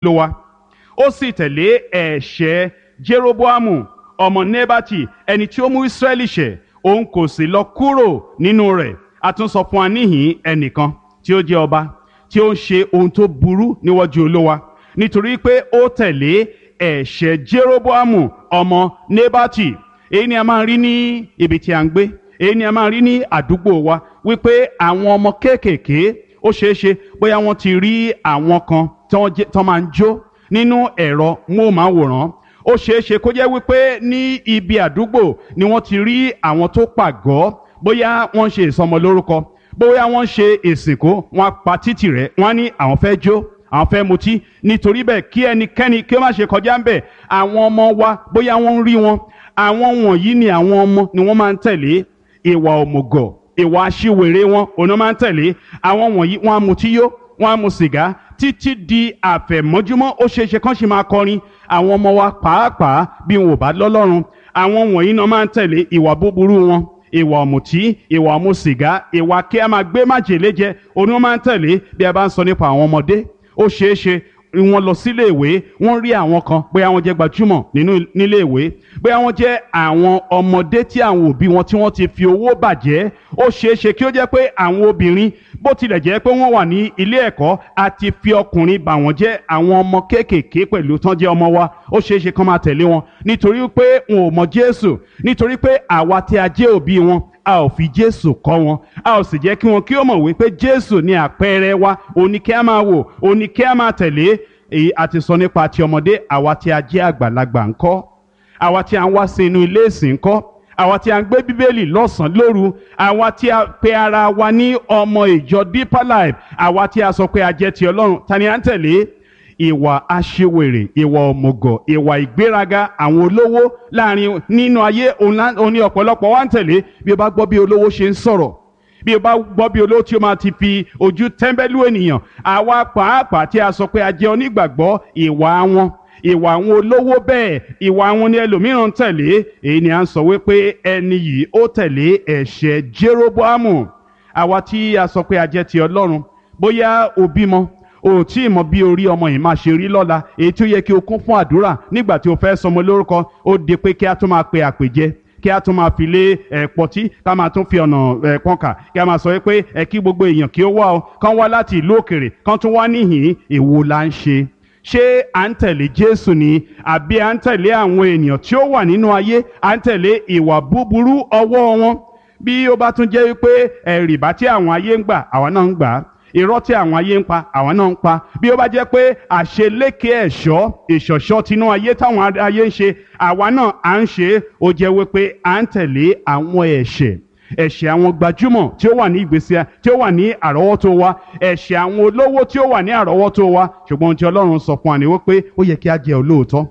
ló wa ó sì tẹ̀lé ẹ̀ṣẹ̀ jeroboamu ọmọ nebati ẹni tí ó mú israẹli ṣẹ̀ òun kò sì lọ kúrò nínú rẹ̀ a tún sọ fún wa níhìn ẹnìkan tí ó jẹ́ ọba tí ó ń ṣe ohun tó burú níwájú olówa nítorí pé ó tẹ̀lé ẹ̀ṣẹ̀ jeroboamu ọmọ nebati èyí ni a máa rí ní ibi tí a ń gbé èyí ni a máa rí ní àdúgbò wa wípé àwọn ọmọ kéékèèké ó ṣeé ṣe bóyá wọ́n ti rí àwọn kan tí wọ́n jẹ́- tí wọ́n máa ń jó nínú ẹ̀rọ móhùnmáwòrán ó ṣeé ṣe kó jẹ́ wípé ní ibi àdúgbò ni wọ́n ti rí àwọn tó pàgọ́ bóyá wọ́n ń ṣe ìsọmọlórúkọ bóyá wọ́n ń ṣe ìsìnkú wọ́n á pa títì rẹ̀ wọ́n á ní àwọn fẹ́ jó àwọn fẹ́ mutí nítorí bẹ́ẹ̀ kí ẹnikẹ́ni kí ó má ṣe kọjá ń bẹ̀ àwọn ọmọ wa bóyá wọ́n ń rí wọn àwọn wọ̀nyí ni àwọn ọmọ ni wọ́n máa ń tẹ̀lé ìwà òmùgọ̀ ìwà aṣiwèrè wọn òun náà máa ń tẹ̀lé àwọn wọ̀nyí wọ́n á mutí yó wọ́n á mu sìgá títí di àfẹ̀mọ́júmọ́ ó ṣeé ṣe kán sì máa kọrin àwọn ọmọ wa pàápàá bí wọn ò bá lọ́lọ́run àwọn wọ̀nyí náà máa ń tẹ̀lé ìwà búburú wọn ìwà ọ̀mùtí ìwà ọ̀mù sìgá ìwà kí a máa gbé májèlé jẹ òun náà máa ń tẹ̀lé bí a bá ń sọ nípa àwọn ọmọdé ó ṣeé ṣe wọ́n lọ sílé ìwé wọ́n rí àwọn kan bóyá wọ́n jẹ́ gbajúmọ̀ nínú nílé ìwé bóyá wọ́n jẹ́ àwọn ọmọdé tí àwọn òbí wọn tí wọ́n ti fi owó bàjẹ́ ó ṣeé ṣe kí ó jẹ́ pé àwọn obìnrin bó tilẹ̀ jẹ́ pé wọ́n wà ní ilé ẹ̀kọ́ àti fi ọkùnrin bà wọ́n jẹ́ àwọn ọmọ kéékèèké pẹ̀lú tán jẹ́ ọmọ wa ó ṣeé ṣe kán máa tẹ̀lé wọn nítorí pé wọn ò mọ Jésù nítorí pé àwa tí a jẹ́ òbí wọn a ò fi jésù kọ́ wọn a ò sì jẹ́ kí wọn kí ó mọ̀ wípé jésù ni àpẹẹrẹ wa òun ni kí a máa wò òun ni kí a máa tẹ̀lé èyí a ti sọ nípa ti ọmọdé àwa tí a jẹ́ àgbàlagbà ńkọ́ àwa tí a ń wá sí inú ilé ìsìn ńkọ́ àwa tí a ń gbé bíbélì lọ́sàn-án lóru àwa tí a pe ara wa ní ọmọ ìjọ deeper life àwa tí a sọ pé a jẹ́ ti ọlọ́run ta ni à ń tẹ̀lé ìwà aṣiwèrè ìwà òmùgọ̀ ìwà ìgbéraga àwọn olówó láàrin nínú ayé òun lá- òun ni ọ̀pọ̀lọpọ̀ wa ń tẹ̀lé bí o bá gbọ́ bí olówó ṣe ń sọ̀rọ̀ bí o bá gbọ́ bí olówó tí o máa ti fi ojú tẹ́ḿbẹ́lú ènìyàn àwa pàápàá tí a sọ pé a jẹ́ onígbàgbọ́ ìwà wọn ìwà àwọn olówó bẹ́ẹ̀ ìwà àwọn ni ẹlòmíràn ń tẹ̀lé èyí ni à ń sọ wípé ẹni yìí ó tẹ̀lé ẹ̀ṣẹ̀ Jeroboamu àwa tí a sọ pé a jẹ́ ti Ọlọ́run bóyá o bímọ o ò tí ì mọ bí orí ọmọ yìí máa ṣe rí lọ́la èyí tí ó yẹ kí o kún fún àdúrà nígbà tí o fẹ́ sọmọ lórúkọ ó di pé kí a tún máa pe àpèjẹ kí a tún máa fi lé ẹ̀ pọtí ká máa tún fi ọ̀nà ẹ̀ pọ́nkà kí a máa sọ pé ẹ kí gbogbo èèyàn kí ó wá o kán wá láti ìlú òkèrè kán tún wá níhìn èwo la ń ṣe ṣé à ń tẹ̀lé Jésù ni àbí à ń tẹ̀lé àwọn ènìyàn tí ó wà nínú ayé à ń tẹ̀lé ìwà búburú ọwọ́ wọn bí ó bá tún jẹ́ wípé ẹ̀rìbá tí àwọn ayé ń gbà àwa náà ń gbà á irọ́ tí àwọn ayé ń pa àwọn náà ń pa bí ó bá jẹ́ pé àṣeléke ẹ̀ṣọ́ ìṣọ̀ṣọ́ tinú ayé táwọn ayé ń ṣe àwa náà à ń ṣe é ó jẹ́ wípé à ń tẹ̀lé àwọn ẹ̀ṣẹ̀ ẹ̀ṣẹ̀ àwọn gbajúmọ̀ tí ó wà ní ìgbésí tí ó wà ní àrọ́wọ́tó wa ẹ̀ṣẹ̀ àwọn olówó tí ó wà ní àrọ́wọ́tó wa ṣùgbọ́n ohun tí Ọlọ́run sọ fún wa ni wípé ó yẹ kí a jẹ́ olóòótọ́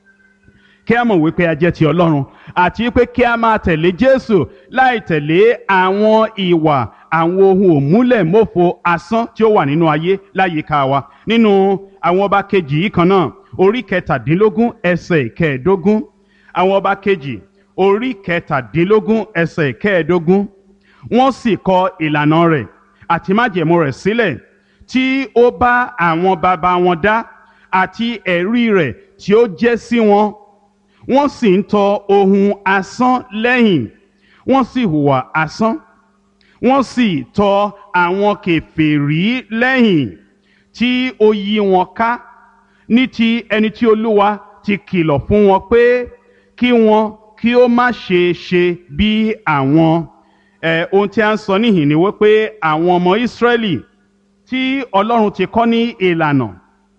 kí a mọ̀ wípé a jẹ́ ti Ọlọ́run àti wípé kí a máa tẹ̀lé Jésù láì tẹ̀lé àwọn ìwà àwọn ohun òmúlẹ̀mófo asán tí ó wà nínú ayé láyìíká wa nínú àwọn ọba kejì yìí kan náà orí kẹtàdínlógún ẹsẹ̀ ìkẹẹ̀ẹ́dógún àwọn ọba kejì orí kẹtàdínlógún ẹsẹ̀ ìkẹẹ̀ẹ́dógún wọ́n sì kọ ìlànà rẹ̀ àti májẹ̀mú rẹ̀ sílẹ̀ tí ó bá àwọn baba wọn dá àti ẹ̀rí rẹ̀ tí ó jẹ́ sí wọn wọ́n sì ń tọ ohun asán lẹ́yìn wọ́n sì hùwà asán wọ́n sì tọ àwọn kèfèrí lẹ́yìn tí ó yí wọn ká ní ti ẹni tí olúwa ti kìlọ̀ fún wọn pé kí wọn kí ó má ṣe ṣe bí àwọn ẹ ohun tí a ń sọ níhìn ni wípé àwọn ọmọ Ísírẹ́lì tí Ọlọ́run ti kọ́ ní ìlànà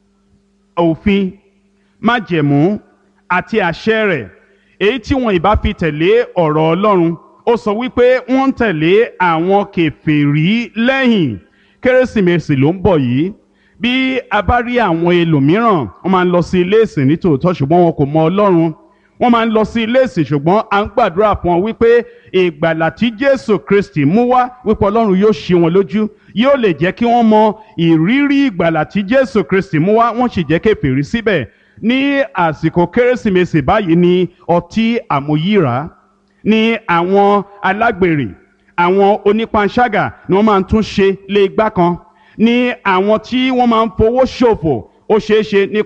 òfin májẹ̀mú àti àṣẹ rẹ̀ èyí tí wọn ìbá fi tẹ̀lé ọ̀rọ̀ Ọlọ́run ó sọ wípé wọ́n ń tẹ̀lé àwọn kèfèrí lẹ́yìn kérésìmesì ló ń bọ̀ yìí bí a bá rí àwọn ẹlòmíràn wọ́n máa ń lọ sí ilé ìsìn nítòótọ́ ṣùgbọ́n wọn kò mọ Ọlọ́run wọ́n máa ń lọ sí ilé ìsìn ṣùgbọ́n à ń gbàdúrà fún wọn wípé ìgbàlà tí Jésù Kristi mú wá wípé Ọlọ́run yóò ṣí wọn lójú yóò lè jẹ́ kí wọ́n mọ ìrírí ìgbàlà tí Jésù Kristi mú wá wọ́n sì jẹ́ kèfèrí síbẹ̀ ní àsìkò kérésìmesì báyìí ni ọtí àmúyíra ní àwọn alágbèrè àwọn onípanṣágà ni wọ́n máa ń tún ṣe lé igbá kan ní àwọn tí wọ́n máa ń fowó ṣòfò ó ṣeé ṣe nípa